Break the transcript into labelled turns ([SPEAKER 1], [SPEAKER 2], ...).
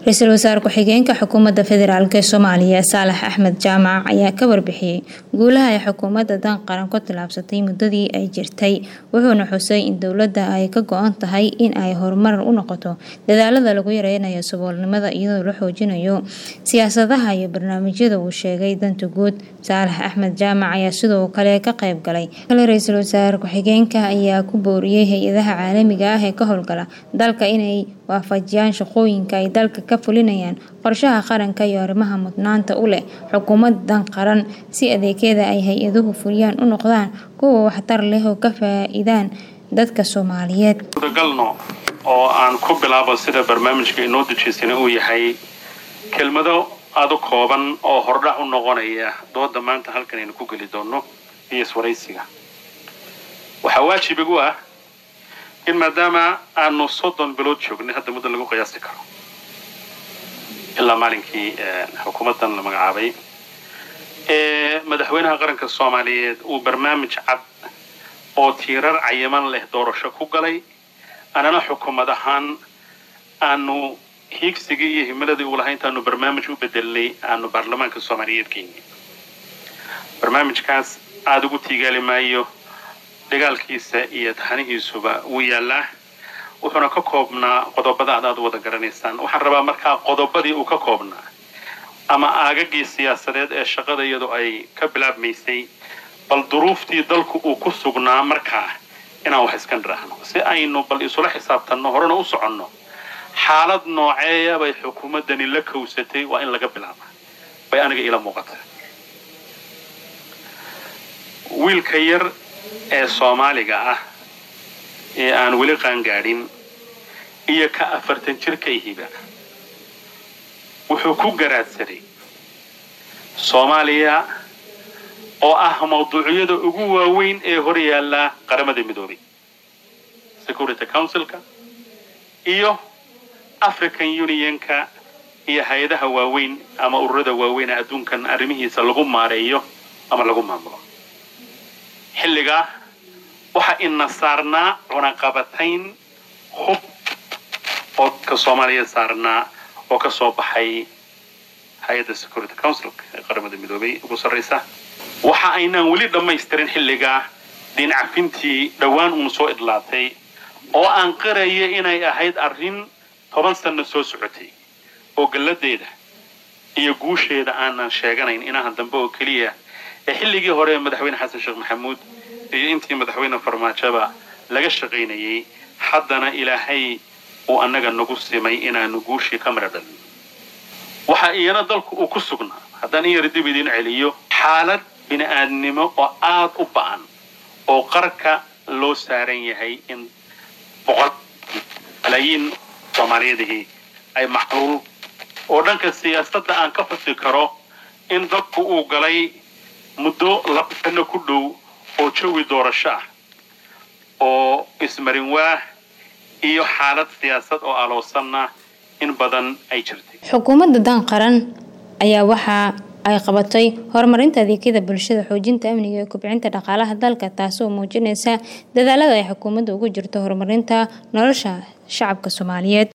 [SPEAKER 1] ra-iisul wasaare ku-xigeenka xukuumadda federaalk ee soomaaliya saalax axmed jaamac ayaa ka warbixiyey guulaha ay xukuumadda dan qaran ku tillaabsatay muddadii ay jirtay wuxuuna xusay in dowladda ay ka go-an tahay in ay horumar u noqoto dadaalada lagu yareynayo saboolnimada iyadoo la xoojinayo siyaasadaha iyo barnaamijyada uu sheegay danta guud saalax axmed jaamac ayaa sidoo kale ka qayb galay kale ra-iisul wasaare ku-xigeenka ayaa ku booriyey hay-adaha caalamiga ah ee ka howlgala dalka inay waafajiyaan shaqooyinka ay dalka ka fulinayaan qorshaha qaranka iyo arrimaha mudnaanta u leh xukuumadan qaran si adeegyada ay hay-aduhu fuliyaan u noqdaan kuwa waxtar leh oo ka faa-iidaan dadka soomaaliyeed
[SPEAKER 2] galno oo aan ku bilaabo sida barnaamijka inoo dejiysana uu yahay kelmado aada u kooban oo hordhac u noqonaya dooda maanta halkan aynu ku geli doono iyo iswaraysiga waxaa waajib igu ah in maadaama aanu soddon bilood joognay hadda muddo lagu qiyaasi karo ilaa maalinkii xukuumaddan la magacaabay ee madaxweynaha qaranka soomaaliyeed uu barnaamij cad oo tiirar cayiman leh doorasho ku galay anana xukuumad ahaan aanu hiigsigii iyo himiladii uu lahaa intaanu barnaamij u bedelnay aanu baarlamaanka soomaaliyeed geyni barnaamijkaas aada ugu tiigaali maayo dagaalkiisa iyo taxanihiisuba wuu yaallaa wuxuuna ka koobnaa qodobada ad aad u wada garanaysaan waxaan rabaa markaa qodobadii uu ka koobnaa ama aagagii siyaasadeed ee shaqada iyadu ay ka bilaabmaysay bal duruuftii dalku uu ku sugnaa markaa inaan wax iska nidhaahno si aynu bal isula xisaabtanno horena u soconno xaalad nooceeya bay xukuumaddani la kowsatay waa in laga bilaaba bay aniga ila muuqata wiilka yar ee soomaaliga ah ee aan weli qaangaadhin iyo ka afartan jirka ihiba wuxuu ku garaadsaday soomaaliya oo ah mawduucyada ugu waaweyn ee hor yaalla qaramada midoobay security councilka iyo african unionka iyo hay-adaha waaweyn ama ururada waaweyn ee adduunkan arrimihiisa lagu maareeyo ama lagu maamulo xilligaa waxaa ina saarnaa cunaqabatayn hub oo ka soomaaliya saarnaa oo ka soo baxay hay-adda security councilka ee qaramada midoobay ugu sarraysa waxa aynaan weli dhammaystirin xilligaa diin cafintii dhowaan uun soo idlaatay oo aan qaraya inay ahayd arrin toban sanno soo socotay oo galladeeda iyo guusheeda aanan sheeganayn inahan dambe oo keliya ee xilligii hore madaxweyne xasan sheekh maxamuud iyo intii madaxweyne farmaajaba laga shaqaynayay haddana ilaahay uu annaga nagu simay inaanu guushii ka mara dhalin waxaa iyana dalku uu ku sugnaa haddaan in yara dib idiin celiyo xaalad bini aadnimo oo aad u ba'an oo qarka loo saaran yahay in boqol malaayiin soomaaliyadihii ay macluul oo dhanka siyaasadda aan ka xusi karo in dadku uu galay muddo laba sano ku dhow oo jawi doorasho ah oo ismarin waah iyo xaalad siyaasad oo aloosanna in badan ay jirtay
[SPEAKER 1] xukuumadda dan qaran ayaa waxa ay qabatay horumarinta adeegyada bulshada xoojinta amniga iyo kobcinta dhaqaalaha dalka taasoo muujinaysa dadaalada ay xukuumadda ugu jirto horumarinta nolosha shacabka soomaaliyeed